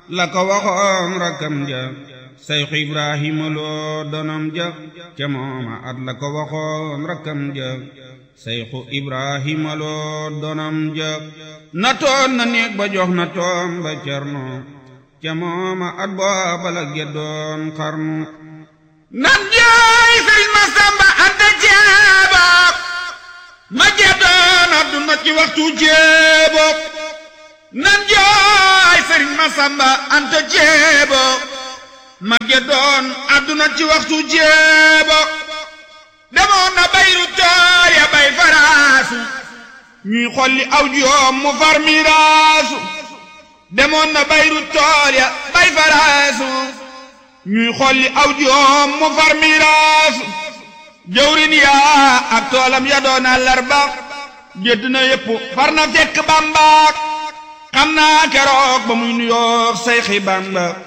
la ko waxoon rakkam ja sayxu ibrahima loo donom ja ca mooma at la ko waxoon rakkam ja sayxu ibrahima loo donom ja na toon na néeg ba jox na toom ba cerno ca mooma at booba la geddoon xarnu nan jaay sëriñ ma samba anta jeebo ma geddoon adduna ci waxtu jeebo nan jaay sëriñ ma samba anta jeebo ma geddoon adduna ci waxtu jeebo demoon na bayru tool ya bay faraasu ñuy xolli aw joom mu far miraasu demoon na bayru tool ya bay faraasu ñuy xolli aw joom mu far miraasu jawrin yaa ak toolam ya doon àllarba gédd na yépp far na fekk bambaak xam naa keroog ba muy nuyoog sayxi bamba